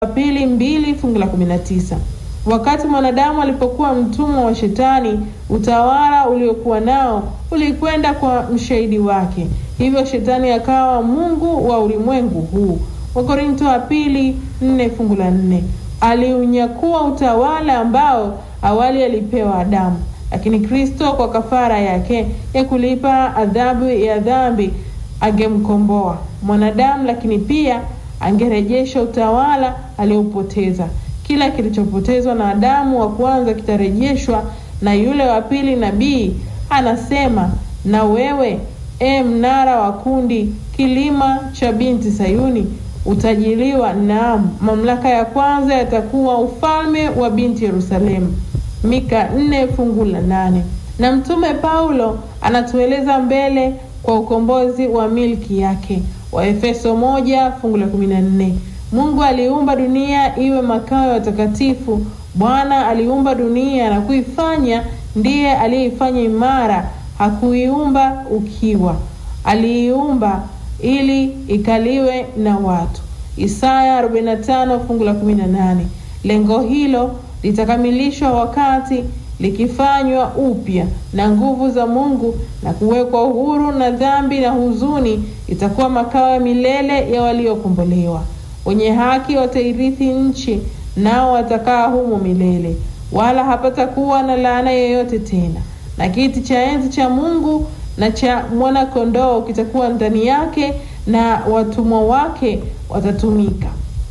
pili mbili fungu la kumi na tisa. Wakati mwanadamu alipokuwa mtumwa wa Shetani, utawala uliokuwa nao ulikwenda kwa mshahidi wake, hivyo Shetani akawa mungu wa ulimwengu huu. Wakorinto wa pili nne fungu la nne. Aliunyakua utawala ambao awali alipewa Adamu, lakini Kristo kwa kafara yake ya kulipa adhabu ya dhambi angemkomboa mwanadamu, lakini pia angerejesha utawala aliopoteza. Kila kilichopotezwa na Adamu wa kwanza kitarejeshwa na yule wa pili. Nabii anasema, na wewe e mnara wa kundi, kilima cha binti Sayuni, utajiliwa. Naam, mamlaka ya kwanza yatakuwa ufalme wa binti Yerusalemu. Mika nne fungu la nane. Na mtume Paulo anatueleza mbele kwa ukombozi wa milki yake Waefeso moja fungu la kumi na nne. Mungu aliumba dunia iwe makao ya watakatifu. Bwana aliumba dunia na kuifanya, ndiye aliyeifanya imara, hakuiumba ukiwa, aliiumba ili ikaliwe na watu. Isaya 45 fungu la 18. Lengo hilo litakamilishwa wakati likifanywa upya na nguvu za Mungu na kuwekwa uhuru na dhambi na huzuni, itakuwa makao ya milele ya waliokombolewa. Wenye haki watairithi nchi, nao watakaa humo milele, wala hapatakuwa na laana yoyote tena. Na kiti cha enzi cha Mungu na cha mwana-kondoo kitakuwa ndani yake, na watumwa wake watatumika.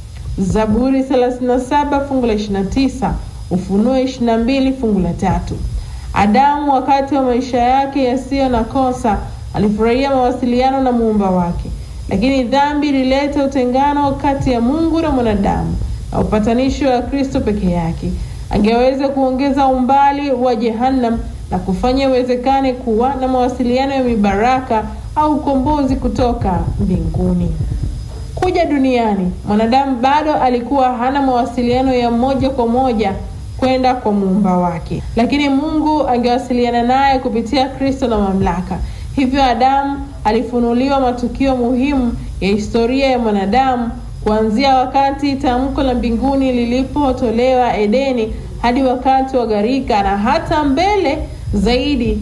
Zaburi 37 fungu la 29. Ufunuo 22 fungu la tatu. Adamu wakati wa maisha yake yasiyo na kosa alifurahia mawasiliano na muumba wake, lakini dhambi ilileta utengano kati ya Mungu na mwanadamu, na upatanisho wa Kristo peke yake angeweza kuongeza umbali wa Jehanamu na kufanya iwezekane kuwa na mawasiliano ya mibaraka au ukombozi kutoka mbinguni. Kuja duniani, mwanadamu bado alikuwa hana mawasiliano ya moja kwa moja kwenda kwa muumba wake, lakini Mungu angewasiliana naye kupitia Kristo na mamlaka. Hivyo Adamu alifunuliwa matukio muhimu ya historia ya mwanadamu, kuanzia wakati tamko la mbinguni lilipotolewa Edeni hadi wakati wa gharika, na hata mbele zaidi,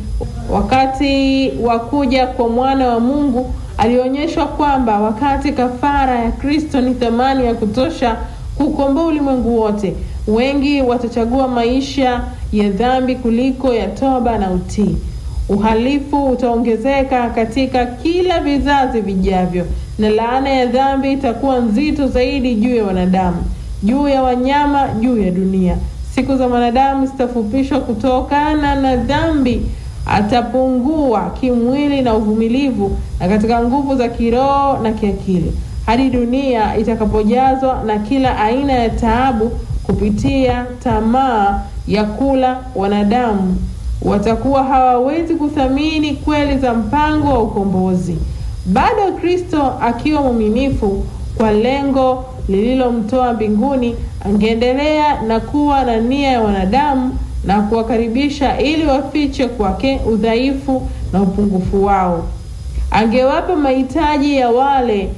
wakati wa kuja kwa mwana wa Mungu. Alionyeshwa kwamba wakati kafara ya Kristo ni thamani ya kutosha kukomboa ulimwengu wote, wengi watachagua maisha ya dhambi kuliko ya toba na utii. Uhalifu utaongezeka katika kila vizazi vijavyo, na laana ya dhambi itakuwa nzito zaidi juu ya wanadamu, juu ya wanyama, juu ya dunia. Siku za mwanadamu zitafupishwa kutokana na dhambi. Atapungua kimwili na uvumilivu, na katika nguvu za kiroho na kiakili, hadi dunia itakapojazwa na kila aina ya taabu kupitia tamaa ya kula. Wanadamu watakuwa hawawezi kuthamini kweli za mpango wa ukombozi. Bado Kristo akiwa mwaminifu kwa lengo lililomtoa mbinguni, angeendelea na kuwa na nia ya wanadamu na kuwakaribisha ili wafiche kwake udhaifu na upungufu wao. Angewapa mahitaji ya wale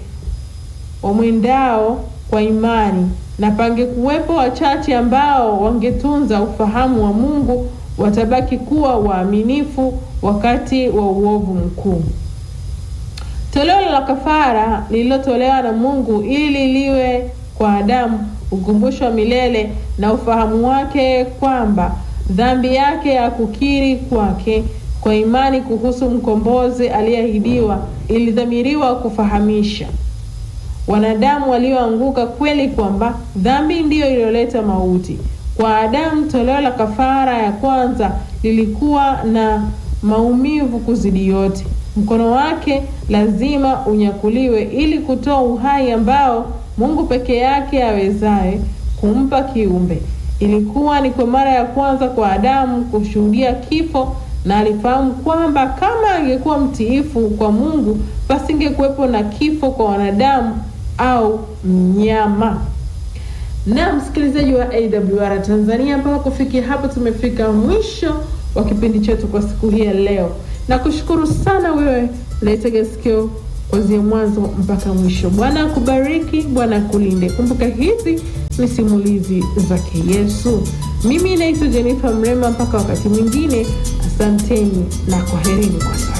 wamwendao kwa imani, na pangekuwepo wachache ambao wangetunza ufahamu wa Mungu, watabaki kuwa waaminifu wakati wa uovu mkuu. Toleo la kafara lililotolewa na Mungu ili liwe kwa Adamu ukumbusho wa milele na ufahamu wake kwamba dhambi yake ya kukiri kwake kwa imani kuhusu mkombozi aliyeahidiwa ilidhamiriwa kufahamisha wanadamu walioanguka kweli kwamba dhambi ndiyo iliyoleta mauti. Kwa Adamu, toleo la kafara ya kwanza lilikuwa na maumivu kuzidi yote. Mkono wake lazima unyakuliwe ili kutoa uhai ambao Mungu peke yake awezaye kumpa kiumbe. Ilikuwa ni kwa mara ya kwanza kwa Adamu kushuhudia kifo, na alifahamu kwamba kama angekuwa mtiifu kwa Mungu, pasingekuwepo na kifo kwa wanadamu au mnyama. Na msikilizaji wa AWR Tanzania, mpaka kufikia hapo tumefika mwisho wa kipindi chetu kwa siku hii ya leo. Nakushukuru sana wewe unaitega sikio kuanzia mwanzo mpaka mwisho. Bwana akubariki, Bwana akulinde. Kumbuka hizi ni simulizi zake Yesu. Mimi naitwa Jennifer Mrema, mpaka wakati mwingine, asanteni na kwaherini kwa sasa.